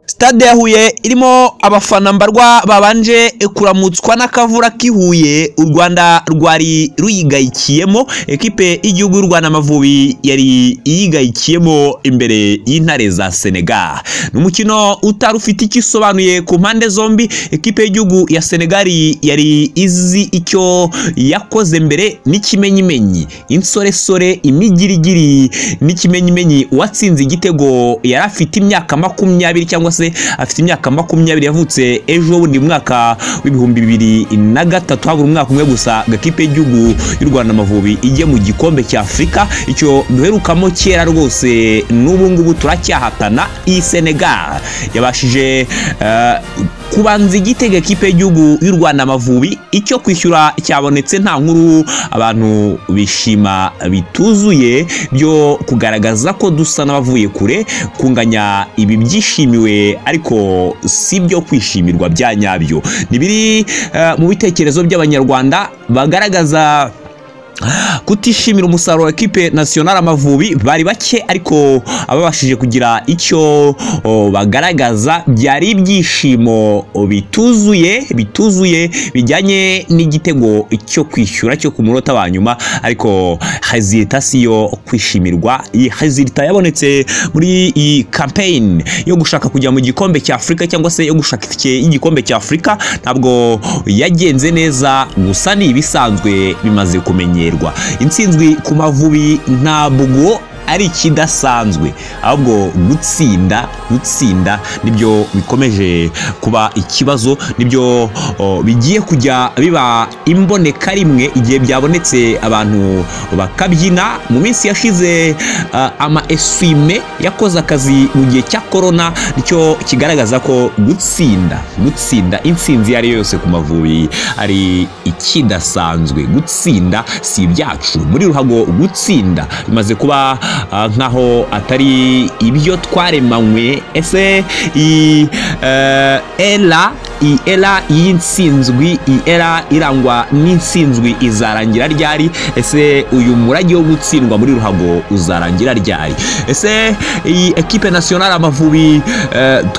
Sitade ya Huye irimo abafana mbarwa babanje kuramutswa n'akavura k'i Huye u Rwanda rwari ruyigayikiyemo ekipe y'igihugu y'u Rwanda Amavubi yari iyigayikiyemo imbere y'intare za Senegal ni umukino utari ufite icyo usobanuye ku mpande zombi ekipe y'igihugu ya Senegal yari izi icyo yakoze mbere n'ikimenyimenyi insoresore imigirigiri n'ikimenyimenyi uwatsinze igitego yari afite imyaka makumyabiri cyangwa se afite imyaka makumyabiri yavutse ejo bundi mu mwaka w'ibihumbi bibiri na gatatu habura umwaka umwe gusa gakipe y'igihugu y'u rwanda amavubi ijye mu gikombe cya afurika icyo duherukamo kera rwose n'ubu ngubu turacyahatana iyi senegal yabashije eh, kubanza igitego ekipe y'igihugu y'u rwanda amavubi icyo kwishyura cyabonetse nta nkuru abantu bishima bituzuye byo kugaragaza ko dusa n'abavuye kure kunganya ibi byishimiwe ariko si byo kwishimirwa bya nyabyo ni biri eh, mu bitekerezo by'abanyarwanda bagaragaza kutishimira umusaruro wa ekipe nasiyonari amavubi bari bake ariko ababashije kugira icyo o, bagaragaza byari ibyishimo o, bituzuye bituzuye bijyanye n'igitego cyo kwishyura cyo ku munota wa nyuma ariko hezirita si yo kwishimirwa iyi hezirita yabonetse muri iyi kampeyini yo gushaka kujya mu gikombe cya afurika cyangwa se yo gushaka itike y'igikombe cya afurika ntabwo yagenze neza gusa ni ibisanzwe bimaze kumenyera kumenyerwa intsinzwi ku mavubi ntabwo ari ikidasanzwe ahubwo gutsinda gutsinda nibyo bikomeje kuba ikibazo nibyo o, bigiye kujya biba imboneka rimwe igihe byabonetse abantu bakabyina mu minsi yashize uh, ama eswime yakoze akazi mu gihe cya korona nicyo kigaragaza ko gutsinda gutsinda intsinzi iyo ari yo yose ku mavubi ari ikidasanzwe gutsinda si ibyacu muri ruhago gutsinda bimaze kuba nkaho atari ibyo twaremanywe ese iyi era iyi era y'insinzwi iyi era irangwa n'insinzwi izarangira ryari ese uyu murage wo gutsindwa muri ruhago uzarangira ryari ese iyi ekipe nasiyonari amavubi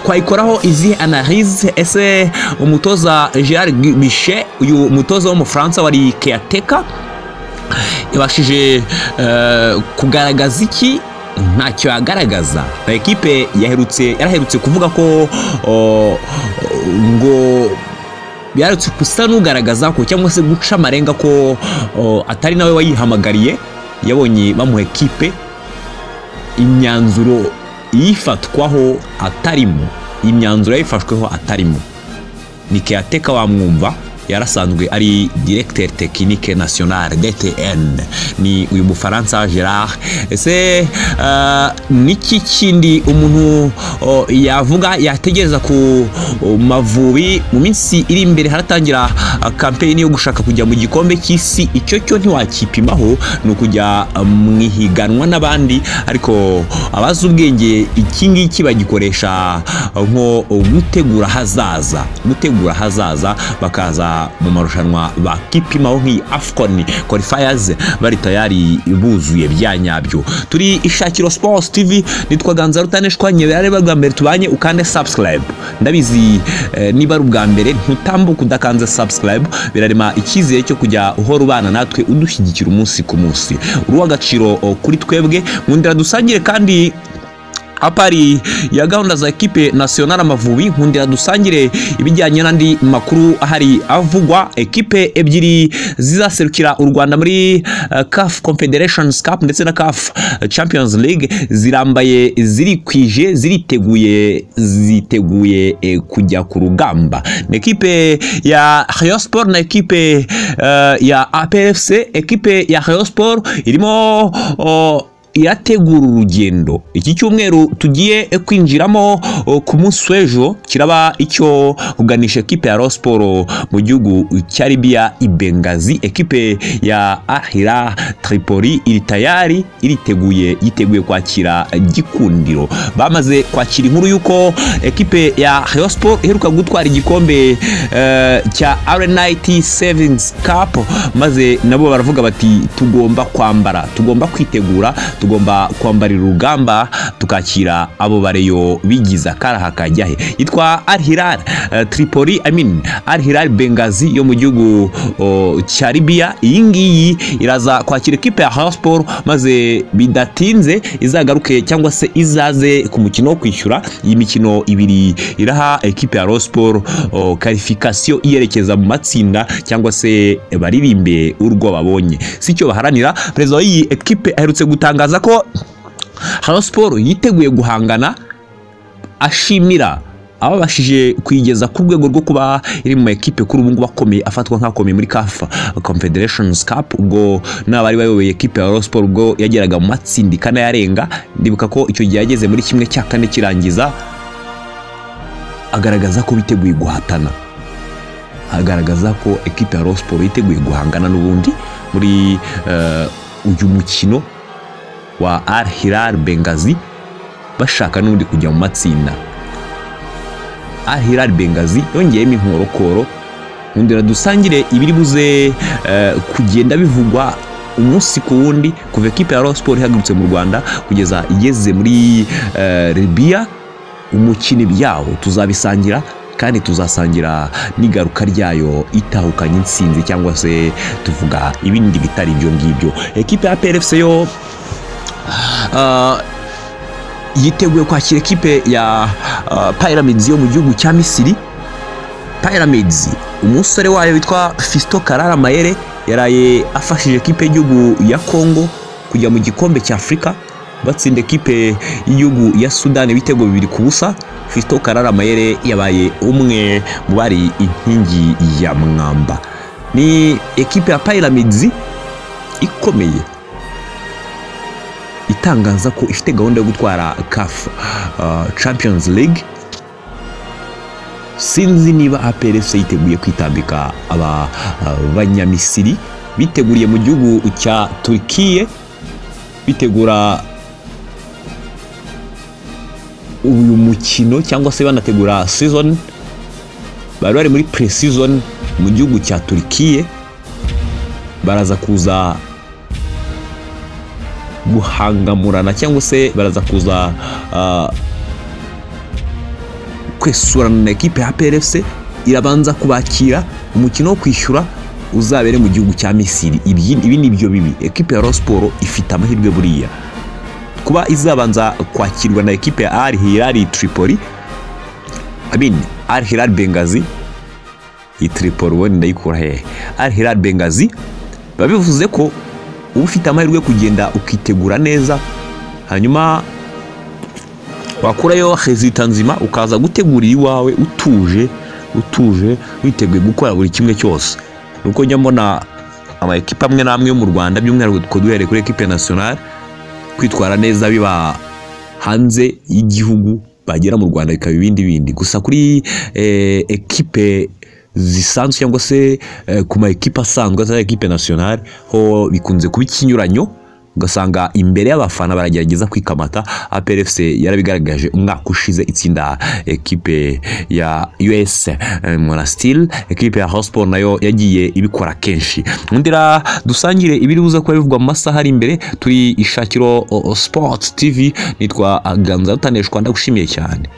twayikoraho izihe anarize ese umutoza gerard bishe uyu mutoza w'umufaransa wari keyateka yabashije kugaragaza iki ntacyo yagaragaza ekipe yaherutse yaraherutse kuvuga ko ngo yarutse gusa n'ugaragaza ko cyangwa se guca amarenga ko atari nawe wayihamagariye yabonye bamuha ekipe imyanzuro yifatwaho atarimo imyanzuro yayifashweho atarimo ni keyateka wamwumva yarasanzwe ari directeur technique national DTN ni uyu mufaransa Gerard ese uh, niki kindi umuntu uh, yavuga yategereza ku uh, mavubi mu minsi iri imbere haratangira kampeyini yo gushaka kujya mu gikombe cy'isi icyo cyo ntiwakipimaho ni ukujya mu ihiganwa n'abandi ariko abazi ubwenge iki ngiki bagikoresha nko gutegura hazaza gutegura hazaza bakaza mu marushanwa bakipimaho nk'iyi afcon qualifiers bari tayari buzuye bya nyabyo turi ishakiro sports tv nitwa ganza rutaneshwa nyebera ari bwa mbere tubanye ukande subscribe ndabizi eh, niba ari ubwa mbere ntutambuka udakanze subscribe birarema icyizere cyo kujya uhora ubana natwe udushyigikira umunsi ku munsi uri uw'agaciro kuri twebwe nkundira dusangire kandi apari ya gahunda za ekipe nasiyonari amavubi nkundira dusangire ibijyanye n'andi makuru ahari avugwa ekipe ebyiri zizaserukira u rwanda muri uh, caf confederations cup ndetse na caf champions league zirambaye zirikwije ziriteguye ziteguye eh, kujya ku rugamba ni ekipe ya rayon na ekipe uh, ya apfc ekipe ya rayon irimo uh, irategura urugendo iki cyumweru tugiye kwinjiramo ku munsi w'ejo kiraba icyo kuganisha ekipe ya siporo mu gihugu cya Libya ibengazi ekipe ya ahira tripoli iri tayari iriteguye yiteguye kwakira gikundiro bamaze kwakira inkuru y'uko ekipe ya siporo iheruka gutwara igikombe cya arenayiti sevingi kapu maze nabo baravuga bati tugomba kwambara tugomba kwitegura tugomba kwambarira urugamba tukakira abo bareyo bigize akaraha kajyahe yitwa Al Hilal eh, Tripoli I mean Al Hilal Benghazi yo mu gihugu oh, cya Libya iyi ngiyi iraza kwakira ekipe ya Rayon Sport maze bidatinze izagaruke cyangwa se izaze ku mukino wo kwishyura iyi mikino ibiri iraha ekipe ya Rayon Sport oh, qualification iyerekeza mu matsinda cyangwa se baririmbe urwo babonye si cyo baharanira perezida w'iyi ekipe aherutse gutangaza ko Rayon Sport yiteguye guhangana ashimira ababashije kuyigeza ku rwego rwo kuba iri mu ekipe kuri ubu ngubu akomeye afatwa nk'akomeye muri kafa confederations cup ubwo n'abari bayoboye ekipe ya Rayon Sport ubwo yageraga mu matsinda ikana yarenga ndibuka ko icyo gihe yageze muri kimwe cya kane kirangiza agaragaza ko biteguye guhatana agaragaza ko ekipe ya Rayon Sport yiteguye guhangana n'ubundi muri eh, uyu mukino wa Al Hilal Benghazi bashaka n'ubundi kujya mu matsinda Al Hilal Benghazi yongeyemo inkorokoro nkundira dusangire ibiri buze eh, kugenda bivugwa umunsi ku wundi kuva ekipe ya Rayon Sport ihagurutse mu Rwanda kugeza igeze muri eh, Libya umukino byawo tuzabisangira kandi tuzasangira n'igaruka ryayo itahukanye insinzi cyangwa se tuvuga ibindi bitari ibyo ngibyo ekipe ya PRFC yo ah, yiteguye kwakira ekipe ya ah, Pyramids yo mu gihugu cya Misiri Pyramids umusore wayo witwa Fisto Karara Mayere yaraye afashije ekipe y'igihugu ya Congo kujya mu gikombe cya Afurika batsinda ekipe y'igihugu ya Sudani ibitego bibiri ku busa Fiston Karara Mayere yabaye umwe mu bari inkingi ya mwamba ni ekipe ya Pyramids ikomeye itangaza ko ifite gahunda yo gutwara CAF uh, Champions League sinzi niba APRFC yiteguye kwitambika aba uh, banyamisiri biteguriye mu gihugu cya Turkiye bitegura uyu mukino cyangwa se banategura season bari bari muri pre-season mu gihugu cya Turkiye baraza kuza guhangamurana cyangwa se baraza kuza ah, kwesurana na ekipe ya PRFC irabanza kubakira umukino wo kwishyura uzabere mu gihugu cya Misiri Ibyi- ibi ni byo bibi ekipe ya Rayon Sport ifite amahirwe buriya kuba izabanza kwakirwa na ekipe ya Al Hilal Tripoli I mean Al Hilal Benghazi iyi Tripoli ubundi ndayikura hehe Al Hilal Benghazi biba bivuze ko uba ufite amahirwe yo kugenda ukitegura neza hanyuma wakurayo hezita nzima ukaza gutegurira iwawe utuje utuje witeguye gukora buri kimwe cyose nuko njya mbona amakipe amwe n'amwe yo mu rwanda by'umwihariko duhereye kuri ekipe nasiyonari kwitwara neza biba hanze y'igihugu bagera mu rwanda bikaba ibindi bindi gusa kuri eh, ekipe zisanzwe cyangwa se eh, ku ma ekipe asanzwe atari ekipe nasiyonari ho bikunze kuba ikinyuranyo ugasanga imbere y'abafana baragerageza kwikamata APRFC yarabigaragaje umwaka ushize itsinda ekipe ya US eh, Monastir ekipe ya Hotspur nayo yagiye ibikora kenshi ndira dusangire ibiri buza kuba bivugwa mu masaha ari imbere turi ishakiro o- o Sports TV nitwa Ganza Rutaneshwa ndagushimiye cyane